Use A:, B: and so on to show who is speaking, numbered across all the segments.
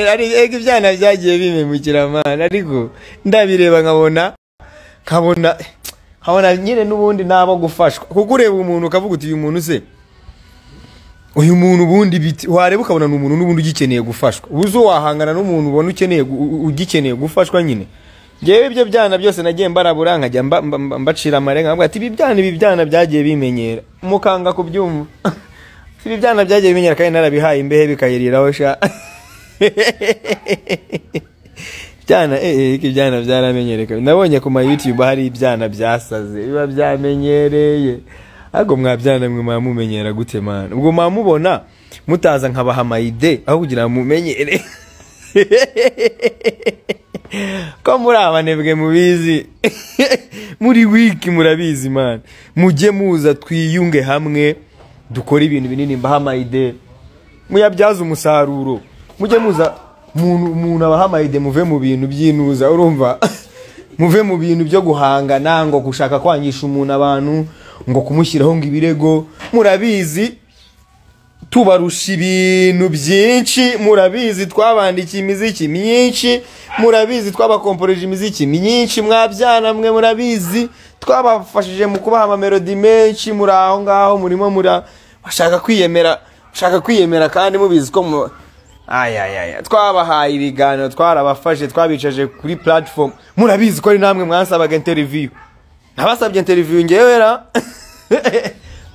A: ariko ibyana byagiye bimemukira amana ariko ndabireba nkabona nkabona nkabona nyine n'ubundi nabo gufashwa kuko ureba umuntu ukavuga uti uyu muntu se uyu muntu ubundi biti wareba ukabona ni umuntu n'ubundi ugikeneye gufashwa ubuze wahangana n'umuntu ubona ukeneye gu- u- ugikeneye gufashwa nyine ngewe ibyo byana byose nagiye mbarabura nkajya mba- mba- mba- mbacira amare nkavuga ati ibi byana ibi byana byagiye bimenyera mukanga kubyumva ibi byana byagiye bimenyera kandi narabihaye imbehe bikayiriraho sha ibyana eh eh ko ibyana byaramenyereka nabonye ku ma youtube hari ibyana byasaze biba byamenyereye ahubwo mwabyana mwe mwamumenyera gute mana ubwo mwamubona mutaza nkabaha amayide aho kugira ngo mumenyere ko muri abanebwe mubizi muri wiki murabizi mana mujye muza twiyunge hamwe dukore ibintu binini mbaha amayide muyabyaze umusaruro mujye muza umuntu umuntu abaha amayide muve mu bintu by'inuza urumva muve mu bintu byo guhangana ngo gushaka kwangisha umuntu abantu ngo kumushyiraho ngo ibirego murabizi tubarusha ibintu byinshi murabizi twabandikiye imiziki myinshi murabizi twabakomporeje imiziki myinshi mwabyana mwe murabizi twabafashije mu kubaha amamelodi menshi muri aho ngaho murimo mura bashaka kwiyemera bashaka kwiyemera kandi mubizi ko mu ayayaya twabahaye ibiganiro twarabafashe twabicaje kuri platform murabizi ko ari namwe mwasabaga interview nabasabye interview ngewe ra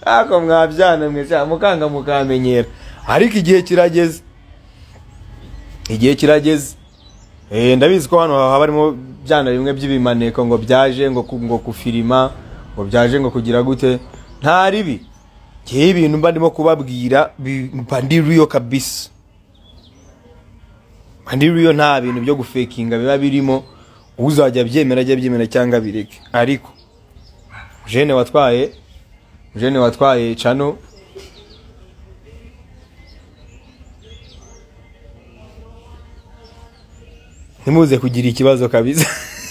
A: ako mwabyana mwe cyangwa mukanga mukamenyera ariko igihe kirageze igihe kirageze Eh, ndabizi ko hano haba harimo byana bimwe by'ibimaneko ngo byaje ngo ku- ngo kufirima ngo byaje ngo kugira gute nta ribi ngewe ibintu mba ndimo kubabwira bi- mba ndi real kabisa mba ndi real nta bintu byo gufekinga biba birimo uzajya abyemera ajya abyemera cyangwa abireke ariko jene watwaye jene watwaye cano ntimuze kugira ikibazo kabisa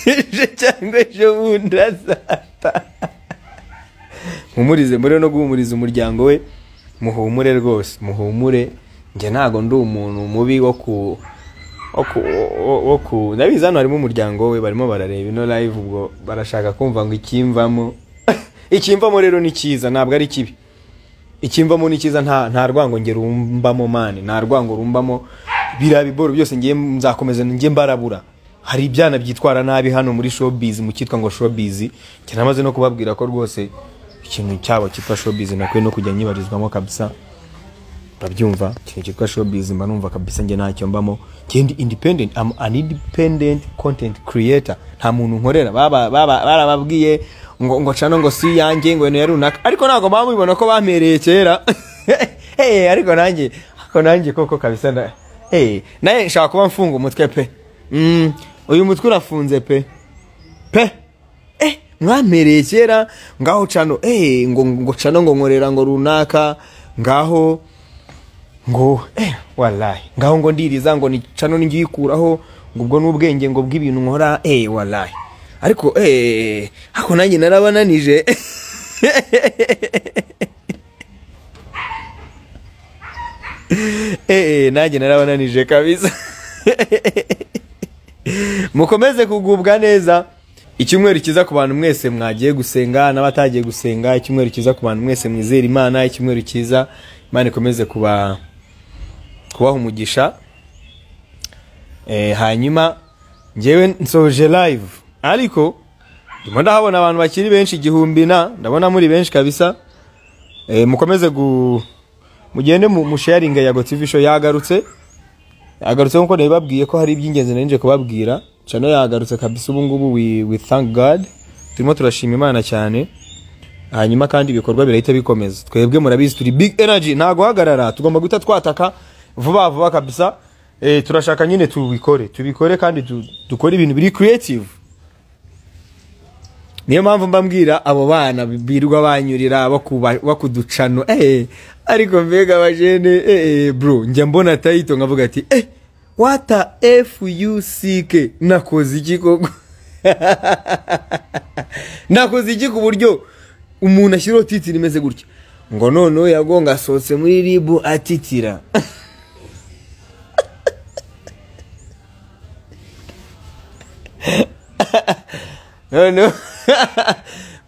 A: ejo cyangwa ejo bundi azata mpumurize muri no guhumuriza umuryango we muhumure rwose muhumure njye ntago ndi umuntu mubi wo ku wo ku wo- wo ku ndabizi hano harimo umuryango we barimo barareba ino live ubwo barashaka kumva ngo ikimvamo ikimvamo rero ni cyiza ntabwo ari kibi ikimvamo ni cyiza nta nta rwango nge rumbamo mani nta rwango rumbamo biriya biboro byose ngiye nzakomeza ngiye mbarabura hari ibyana byitwara nabi hano muri showbiz mu cyitwa ngo showbiz njye namaze no kubabwira ko rwose ikintu cyabo cyitwa showbiz nakwiye no kujya nyibarizwamo kabisa urabyumva ikintu cyitwa showbiz mba numva kabisa njye ntacyo mbamo njye ndi independent I'm an independent content creator nta muntu nkorera Baba- baba- barababwiye ngo ngo cano ngo si yanjye ngo ibintu ya runaka ariko ntabwo baba bibona ko bampereye kera hey, ariko nanjye ariko nanjye koko kabisa na hey, naye nshaka kuba mfunga umutwe pe mm, uyu mutwe urafunze pe pe eh mwampereye kera ngaho cano eh ngo ngo cano ngo nkorera ngo runaka ngaho ngo eh wallahi ngaho ngo ndiriza ngo ni cano ngiye ikuraho ngo ubwo n'ubwenge ngo bw'ibintu nkora eh wallahi ariko eh ako nanjye narabananije eh nanjye narabananije kabisa mukomeze kugubwa neza icyumweru cyiza ku bantu mwese mwagiye gusenga n'abatagiye gusenga icyumweru cyiza ku bantu mwese mwizera imana icyumweru cyiza imana ikomeze kuba kubaha umugisha Eh, hanyuma ngewe nsoje live ariko ndimo ndahabona abantu bakiri benshi igihumbi na ndabona muri benshi kabisa Eh, mukomeze gu mugende mu- musharinge ya gotivisho yagarutse yagarutse nk'uko nabibabwiye ko hari iby'ingenzi nari nje kubabwira cano yagarutse kabisa ubu ngubu we, we thank god turimo turashima imana cyane hanyuma kandi ibikorwa birahita bikomeza twebwe murabizi turi big energy nta guhagarara tugomba guhita twataka vuba vuba kabisa eh, turashaka nyine tubikore tubikore kandi du- dukore ibintu biri creative niyo mpamvu mba mbwira abo bana birirwa banyurira bakuba- bakuducano eh ariko mbega bajene eh, eh, bro njya mbona tayito nkavuga ati eh wata fuck nakoze iki koko nakoze iki ku buryo umuntu ashyiraho titiri imeze gutya ngo noneho yagonga asohotse muri ribu atitira noneho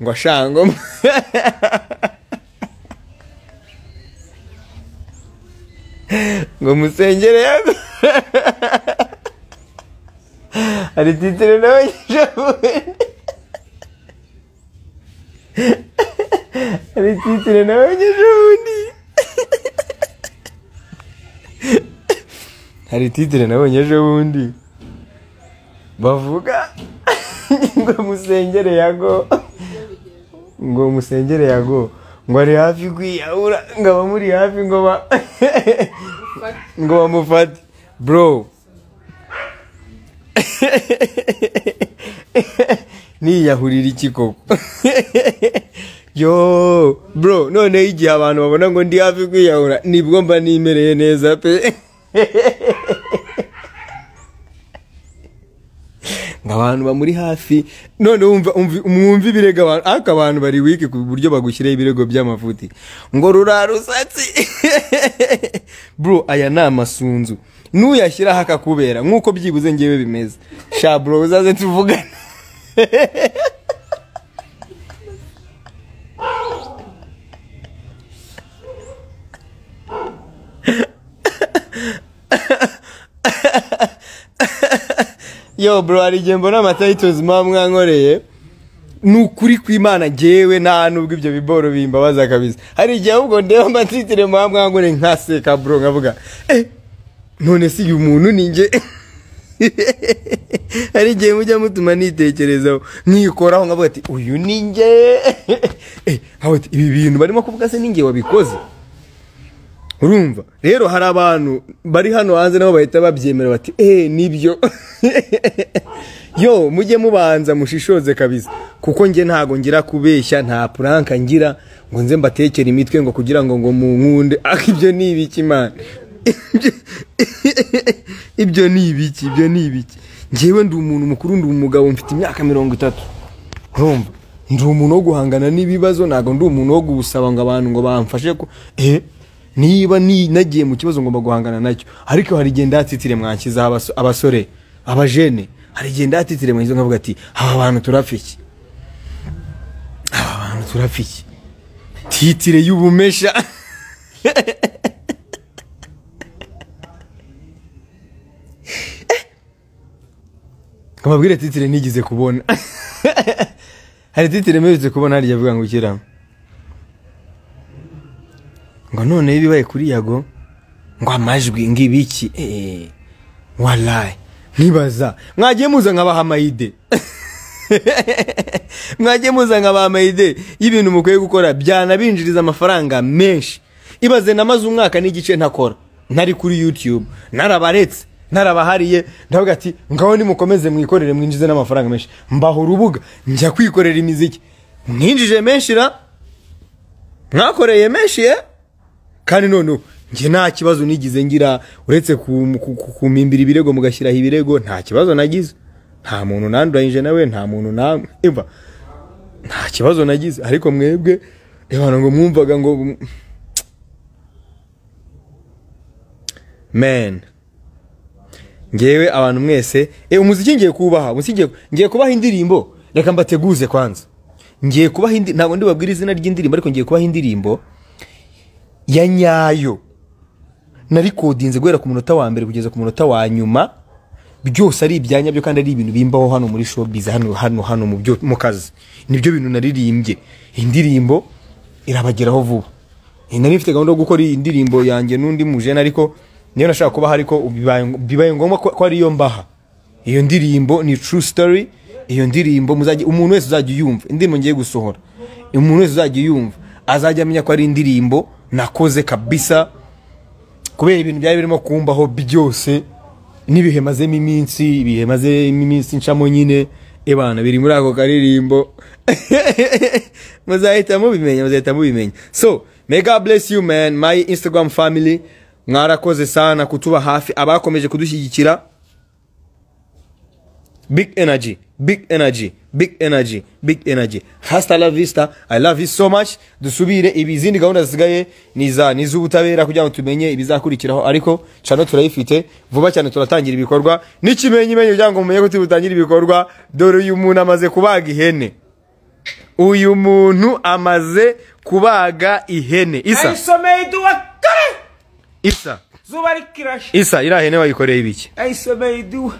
A: ngo ashangomwe ngo musengere yego hari titire nawe nyishabuye hari titire nawe nyishabundi hari titire nabonye ejo bundi bavuga ngo musengere yago ngo musengere yago ngo ari hafi kwiyahura ngo abamuri hafi ngo ba ngo bamufate bro niyahurira iki koko yo bro noneho igihe abantu babona ngo ndi hafi kwiyahura nibwo mba nimereye neza pe ngo abantu bamuri hafi none wumva umvi- mwumve ibirego abantu ariko abantu bari wiki ku buryo bagushyiraho ibirego by'amafuti ngo rusatsi bro aya ni amasunzu n'uyashyiraho akakubera nk'uko byibuze ngewe bimeze sha bro uzaze tuvugane yo bro hari igihe mbona amatayitozi muba mwankoreye ni ukuri kw'imana ngewe nta nubwo ibyo biboro bimbabaza kabisa hari igihe ahubwo ndeba amatitire muba mwankoreye nkaseka bro nkavuga eh none si uyu muntu ni nge hari igihe mujya mutuma nitekerezaho nkikoraho nkavuga ati uyu ni nge eh nkavuga ati ibi bintu barimo kuvuga se ni nge wabikoze urumva rero hari abantu bari hano hanze nabo bahita babyemera bati eh nibyo yo mujye mubanza mushishoze kabisa kuko njye ntago ngira kubeshya nta puranka ngira ngo nze mbatekere imitwe ngo kugira ngo ngo munkunde ah ibyo ni ibiki man Ibyo- ibyo ni ibiki ibyo ni ibiki njyewe ndi umuntu mukuru ndi umugabo mfite imyaka mirongo itatu urumva ndi umuntu wo guhangana n'ibibazo ntabwo ndi umuntu wo gusaba ngo abantu ngo bamfashe ku eh niba ni- nagiye mu kibazo ngomba guhangana nacyo ariko hari igihe ndatsitire mwankiza abas- abasore abajene hari igihe ndatsitire mwankiza nkavuga ati aba bantu turafiki aba bantu turafiki titire y'ubumesha nkababwire titire nigeze kubona hari titire mperutse kubona harya avuga ngo ukira ngo noneho ibibaye kuri yago ngo amajwi ngo ibiki eh, walayi nkibaza mwagiye muza nkabaha amayide mwagiye muza nkabaha amayide y'ibintu mukwiye gukora byanabinjiriza amafaranga menshi ibaze namaze umwaka n'igice ntakora ntari kuri youtube narabaretse narabahariye ndavuga ati ngaho nimukomeze mwikorere mwinjize n'amafaranga menshi mbaha urubuga njya kwikorera imiziki mwinjije menshi ra mwakoreye menshi eh? kandi noneho njye nta kibazo nigize ngira uretse kum- ku- ku- kumimbira ibirego mugashyiraho ibirego nta kibazo nagize nta muntu nanduranyije nawe nta muntu namwe Umva, nta kibazo nagize ariko mwebwe reba ngo mwumvaga ngo men ngewe abantu mwese e umuziki ngiye kubaha umuziki ngiye- ngiye kubaha indirimbo reka mbateguze kwanza ngiye kubaha indi ntabwo ndibabwira izina ry'indirimbo ariko ngiye kubaha indirimbo ya nyayo narikodinze guhera ku munota wa mbere kugeza ku munota wa nyuma byose ari ibyanya byo kandi ari ibintu bimbaho hano muri showbiz hano hano hano mu byo mu kazi nibyo bintu naririmbye indirimbo irabageraho vuba nari mfite gahunda yo gukora iyi ndirimbo yanjye n'undi mujene ariko niyo nashaka kubaha ariko bibaye bibaye ngombwa ko ko ariyo mbaha iyo ndirimbo ni true story iyo ndirimbo muzajya umuntu wese uzajya uyumva indirimbo ngiye gusohora umuntu wese uzajya uyumva azajya amenya ko ari indirimbo nakoze kabisa kubera ibintu byari birimo kumbaho byose n'ibihe mazemo iminsi ibihe mazemo iminsi ncamo nyine ebana biri muri ako karirimbo muzahita mubimenya muzahita mubimenya so may god bless you man my instagram family mwarakoze sana kutuba hafi abakomeje kudushyigikira big energy big energy big energy big energy hasta la vista i love you so much dusubire ibi izindi gahunda zisigaye niza niz'ubutabera kugira ngo tumenye ibizakurikiraho ariko cano turayifite vuba cyane turatangira ibikorwa n'ikimenyimenyi kugira ngo mumenye ko turi butangira ibikorwa dore uyu muntu amaze kubaga ihene uyu muntu amaze kubaga ihene isa
B: ayisomeye iduha kare
A: isa
B: zuba rikirashe
A: isa iriya hene wayikoreye ibiki
B: ayisomeye iduha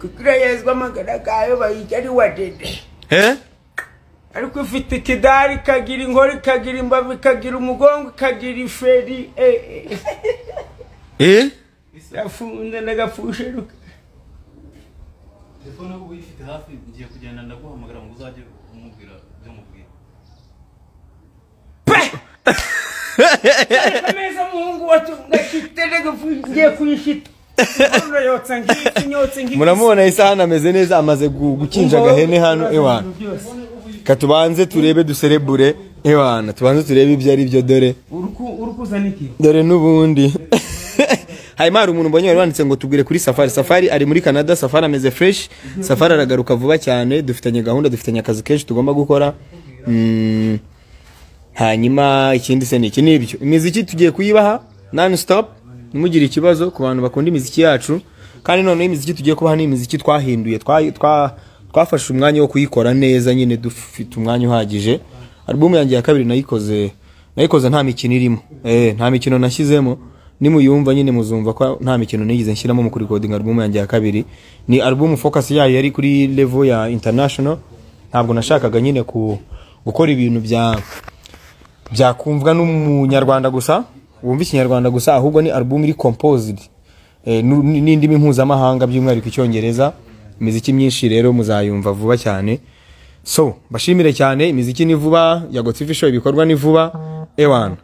B: kugira yezwe amagara gayo bayirya ari wa dede
A: he
B: ariko ifite ikidari ikagira inkora ikagira imbavu ikagira umugongo ikagira iferi eh, eh.
A: eh
B: yafunze n'agapfusheru
C: telefone ubu uyifite hafi ngiye kugenda ndaguhamagara ngo uzajye umubwira ibyo mubwira
B: pe ameza muhungu watunga kitele ngiye kuyishita Inkono yotsa nk'iki nyotse nk'iki
A: muramubona isa hano ameze neza amaze gu- gukinja agahene hano ewana
B: Byose.
A: katubanze turebe duserebure ewana tubanze turebe ibyo ari byo dore
B: Uruku- urukuzana iki
A: dore n'ubundi hanyuma hari umuntu mbonye wari wanditse ngo tubwire kuri safari safari ari muri canada safari ameze fresh safari aragaruka vuba cyane dufitanye gahunda dufitanye akazi kenshi tugomba gukora Mm, hanyuma ikindi se ni iki ni ibyo imiziki tugiye kuyibaha non stop ntimugire ikibazo ku bantu bakunda imiziki yacu kandi noneho imiziki tugiye kubaha ni imiziki twahinduye twa- twa- twafashe umwanya wo kuyikora neza nyine dufite umwanya uhagije alubumu yanjye ya kabiri nayikoze nayikoze nta mikino irimo eh, nta mikino nashyizemo nimuyumva nyine muzumva ko nta mikino nigeze nshyiramo mu kurikodinga alubumu yanjye ya kabiri ni alubumu focus yayo yari kuri level ya international ntabwo nashakaga nyine ku gukora ibintu bya byakumvwa n'umunyarwanda gusa wumva ikinyarwanda gusa ahubwo ni album iri composed eh, nu- ni- n'indimi mpuzamahanga by'umwihariko icyongereza imiziki myinshi rero muzayumva vuba cyane so bashimire cyane imiziki ni vuba ya gotifi show ibikorwa ni vuba ewana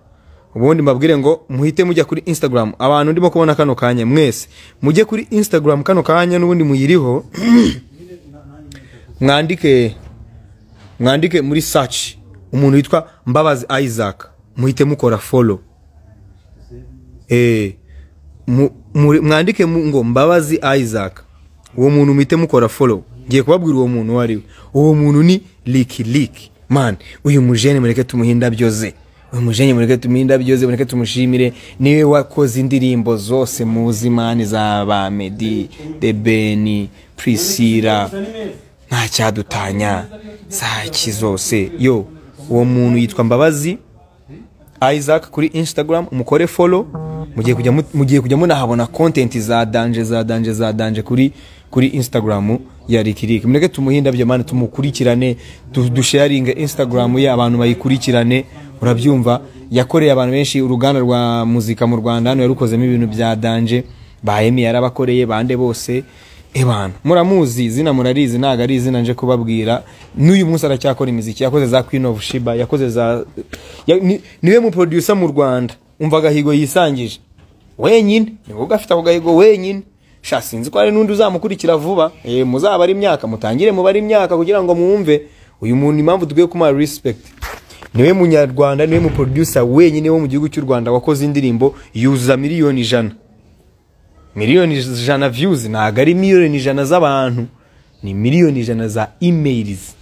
A: ubundi mbabwire ngo muhite mujya kuri instagram abantu ndimo kubona kano kanya mwese mujye kuri instagram kano kanya n'ubundi muyiriho mwandike mwandike muri search umuntu witwa mbabazi isaac muhite mukora follow eh, mu- muri- mwandike mu- ngo mbabazi isaac uwo muntu muhite mukora follow ngiye kubabwira uwo muntu uwo ari we uwo muntu ni liki liki man uyu mujene mureke tumuhe indabyo ze uyu mujene mureke tumuhe indabyo ze mureke tumushimire niwe wakoze indirimbo zose muzi mani z'abamedi debeni prisira ntacyadutanya zaki zose yo uwo muntu yitwa mbabazi isaac kuri instagram mukore follow mugiye kujya mu- mugiye kujya munahabona content za danje za danje za danje kuri kuri instagram ya rikiriki mureke tumuhinda byo mana tumukurikirane du- dusharinge instagram ye abantu bayikurikirane urabyumva yakoreye abantu benshi uruganda rwa muzika mu rwanda hano yarukozemo ibintu bya danje bahemi yarabakoreye bande bose ebana muramuzi izina murarizi ntabwo ari izina nje kubabwira n'uyu munsi aracyakora imiziki yakoze za queen of shiba yakoze za ya- ni- niwe mu producer mu rwanda umva agahigo yisangije wenyine ni wowe ugafite ako gahigo wenyine sha sinzi ko hari n'undi uzamukurikira vuba e, muzabare imyaka mutangire mubare imyaka kugira ngo mwumve uyu muntu impamvu dukwiye kumuha respect niwe munyarwanda niwe muproducer wenyine wo mu gihugu cy'u rwanda wakoze indirimbo yuzuza miliyoni ijana miliyoni ijana views ntabwo ari miliyoni ijana z'abantu ni miliyoni ijana za emails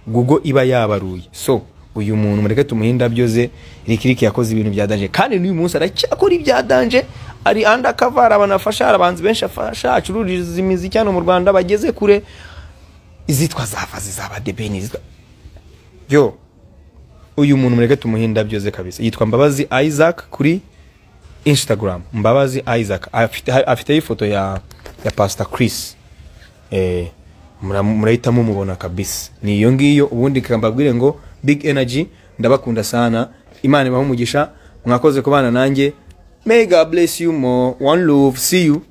A: google iba yabaruye so uyu muntu mureke tumuhe indabyo ze rikiriki yakoze ibintu bya danje kandi n'uyu munsi aracyakora ibya danje ari undercover hari abantu afasha hari abahanzi benshi afasha acururiza imiziki hano mu rwanda bageze kure izitwa zavazi z'abadebeni izitwa yo uyu muntu mureke tumuhe indabyo ze kabisa yitwa mbabazi isaac kuri instagram mbabazi isaac afite afiteho ifoto ya ya pastor chris eh, mura- murahita mumubona kabisa ni iyo ngiyo ubundi kambabwire ngo big energy ndabakunda sana imana ibahe umugisha mwakoze kubana nanjye may god bless you more one love see you